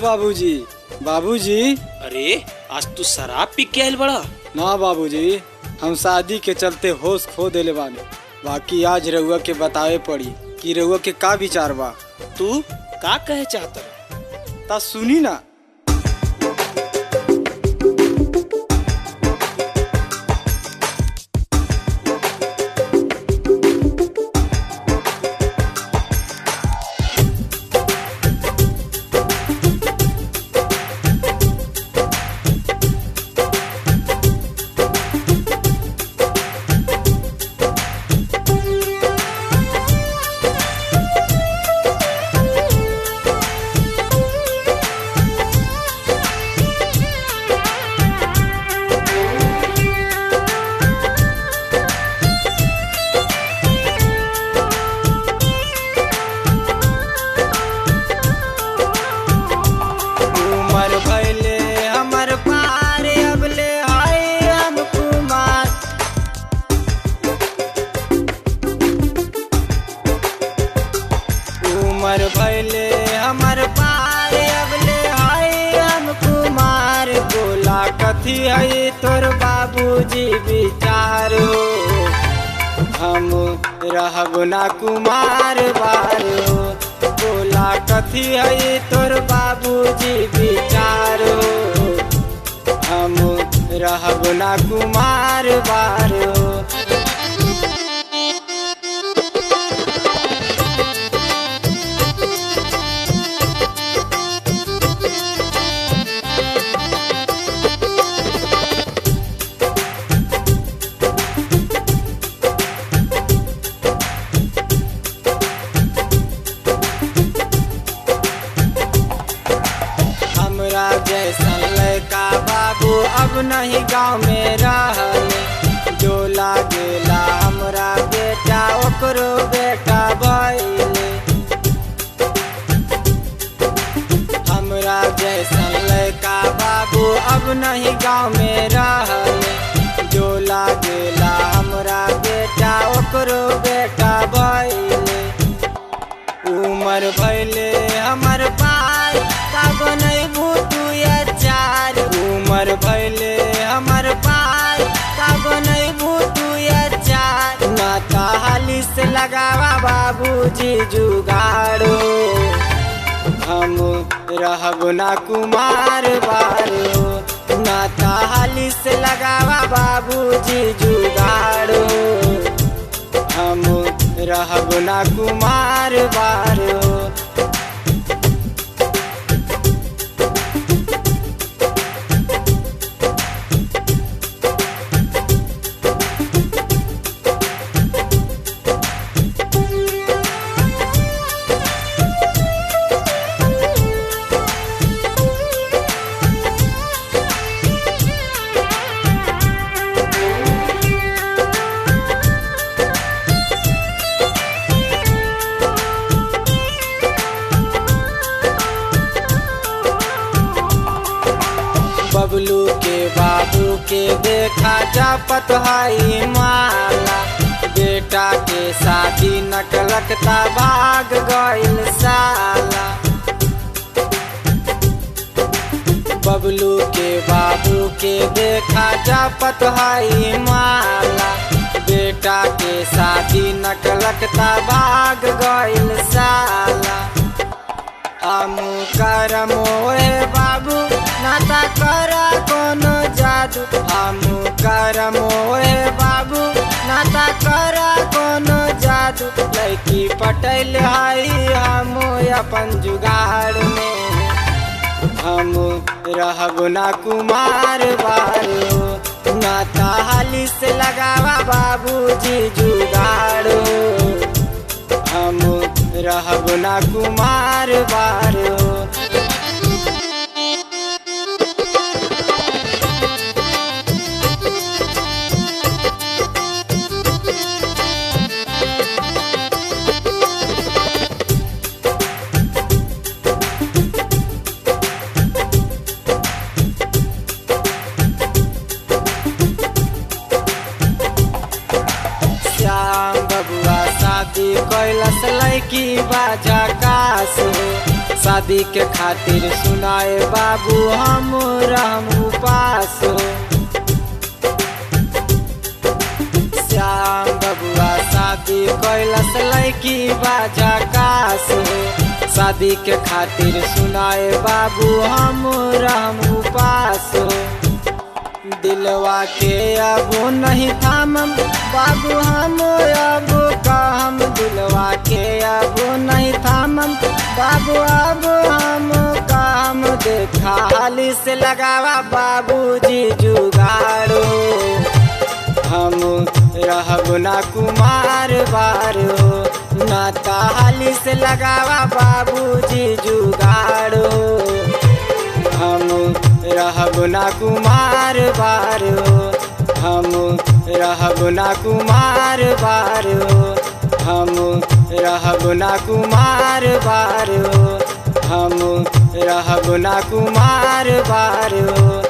बाबूजी बाबूजी अरे आज तू शराब पी के आयल बड़ा ना बाबूजी हम शादी के चलते होश खो देले बानी बाकी आज रउआ के बतावे पड़ी कि रउआ के का विचार बा तू का कहे चाहता ता सुनी ना उमर भैले हमर पार अबले हाय हम कुमार उमर भैले हमर पार अबले हाय हम कुमार बोला कथी है तोर बाबूजी विचार हो हम रहब ना कुमार बारो बोला कथी है तोर बाबूजी विचारो हम रहब ना कुमार बारो हमरा जैसन लड़का बाबू अब नहीं गाँव में रहल जो लागेला हमरा बेटा ओकरो बेटा भइले हमरा जैसन लड़का बाबू अब नहीं गाँव में रहल जो लागेला हमरा बेटा ओकरो बेटा भइले उमर भैले हमर पाय का बनैबू तू चार उमर भैले हमर पाय का बनैबू तू चार नाता हाली से लगावा बाबूजी जुगाड़ो हम रहब ना कुमार बारो नाता हाली से लगावा बाबूजी जुगाड़ो हम रहब ना कुमार बारो बबलू के बाबू के देखा जापत हाई माला बेटा के शादी नकलकता भाग गइल साला बबलू के बाबू के देखा जापत हाई माला बेटा के शादी नकलकता भाग गइल साला हमू करम ओए बाबू नाता कर कोनो जादू हमू करम ओए बाबू नाता कर कोनो जादू लड़की पटैल हई हमू अपन जुगाड़ में हम रहब ना कुमार बारो नाता हाली से लगावा बाबूजी जुगाड़ो हम रहब ना कुमार बारो श्याम बबुआ शादी कैलस लैकी बाजा कास शादी के खातिर सुनाए बाबू हम रहम उपास हो श्याम बबुआ शादी कैलस लैकी बाजा कास हो शादी के खातिर सुनाए बाबू हम रहम उपास हो दिलवा के अब नहीं थामम बाबू हम अब कहम दिलवा के अब नहीं थामम बाबू अब हम काम देखा हाली से लगावा बाबूजी जुगाड़ो हम रहब ना कुमार बारो ना ताली से लगावा बाबूजी जुगाड़ो हम रहब ना कुमार बारो हम रहब ना कुमार बारो हम रहब ना कुमार बारो हम रहब ना कुमार बारो